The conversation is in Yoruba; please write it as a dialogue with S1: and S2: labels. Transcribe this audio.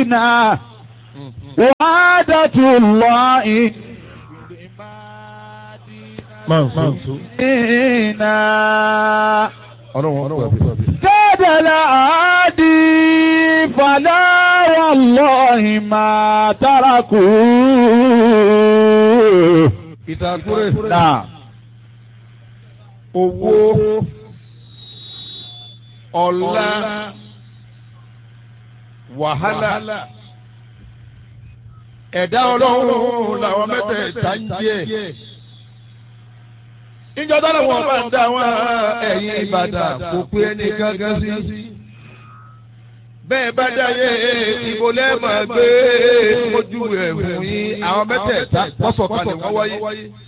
S1: علينا وعادة الله فينا كاد العادي فلا والله ما تركوه
S2: ìtàkùrẹ́
S1: نعم
S2: owó ọlá wàhálà ẹ̀dá ọlọ́run làwọn mẹ́tẹ̀ẹ̀ta ń jẹ́ ìjọ tó lọ́wọ́ bá ń dá wọn ẹ̀yìn Ìbàdàn kò pé ẹni gángan sí bẹ́ẹ̀ bá dáyé ìbò lẹ́ẹ̀mọ̀ gbé ojú ẹ̀ fún yín àwọn mẹ́tẹ̀ẹ̀ta pọ́sọ̀kalẹ̀ wọ́n wáyé.